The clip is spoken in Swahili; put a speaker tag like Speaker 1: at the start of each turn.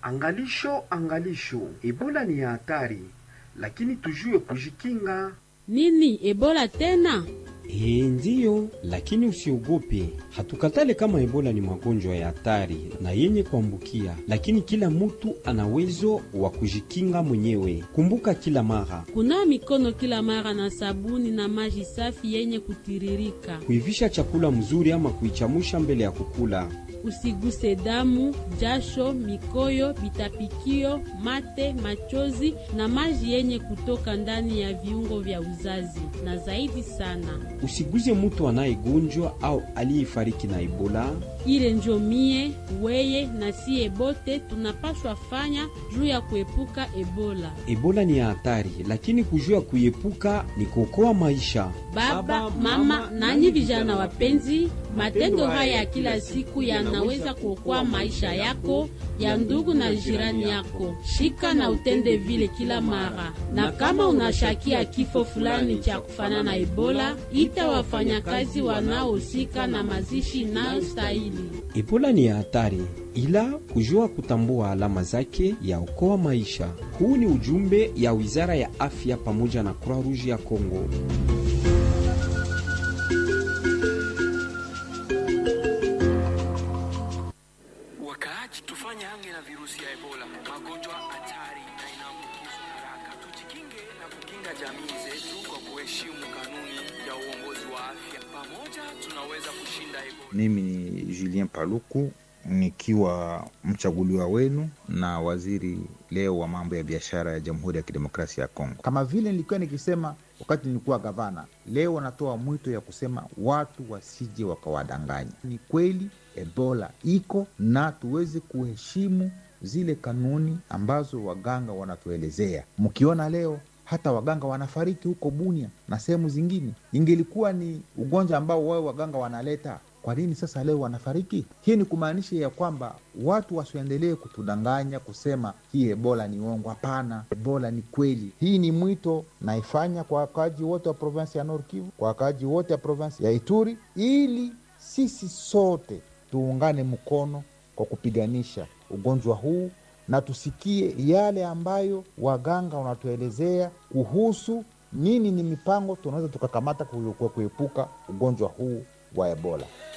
Speaker 1: Angalisho, angalisho, Ebola ni ya hatari, lakini tujue kujikinga.
Speaker 2: Nini Ebola tena?
Speaker 3: Ee, ndiyo, lakini usiogope. Hatukatale kama Ebola ni magonjwa ya hatari na yenye kuambukia, lakini kila mutu ana uwezo wa kujikinga mwenyewe. Kumbuka kila mara
Speaker 2: Kunawa mikono kila mara na sabuni na maji safi yenye kutiririka.
Speaker 3: kuivisha chakula mzuri ama kuichamusha mbele ya kukula.
Speaker 2: Usiguse damu, jasho, mikoyo, vitapikio, mate, machozi na maji yenye kutoka ndani ya viungo vya uzazi, na zaidi sana
Speaker 3: Usiguze mutu anayegonjwa au aliyefariki na Ebola.
Speaker 2: ile njo mie weye na siye bote tunapashwa fanya juu ya kuepuka Ebola.
Speaker 3: Ebola ni ya hatari, lakini kujua kuiepuka ni kuokoa maisha.
Speaker 2: Baba, mama, nanyi vijana wapenzi, matendo haya ya kila siku yanaweza kuokoa maisha yako, ya ndugu na jirani yako. Shika na utende vile kila mara, na kama unashakia kifo fulani cha kufanana na Ebola, ita wafanyakazi wanaohusika na mazishi inayostahili.
Speaker 3: Ebola ni ya hatari, ila kujua kutambua alama zake yaokoa maisha. Huu ni ujumbe ya Wizara ya Afya pamoja na Croix Rouge ya Kongo.
Speaker 4: Wakaaji, tufanye hange na virusi ya Ebola, magonjwa hatari na inaambukizwa haraka. Tujikinge na kukinga jamii zetu kwa kuheshimu kanuni ya uongozi wa afya. Pamoja tunaweza kushinda Ebola.
Speaker 5: Mimi ni Julien Paluku nikiwa mchaguliwa wenu na waziri leo wa mambo ya biashara ya Jamhuri ya Kidemokrasia ya Kongo. Kama vile nilikuwa nikisema wakati nilikuwa gavana, leo wanatoa mwito ya kusema watu wasije wakawadanganya. Ni kweli Ebola iko na tuweze kuheshimu zile kanuni ambazo waganga wanatuelezea. Mkiona leo hata waganga wanafariki huko Bunia na sehemu zingine, ingelikuwa ni ugonjwa ambao wao waganga wanaleta kwa nini sasa leo wanafariki? Hii ni kumaanisha ya kwamba watu wasiendelee kutudanganya kusema hii ebola ni uongo. Hapana, ebola ni kweli. Hii ni mwito naifanya kwa wakaaji wote wa provinsi ya Nord Kivu, kwa wakaaji wote wa provinsi ya Ituri, ili sisi sote tuungane mkono kwa kupiganisha ugonjwa huu na tusikie yale ambayo waganga wanatuelezea kuhusu nini ni mipango tunaweza tukakamata kuepuka ugonjwa huu wa ebola.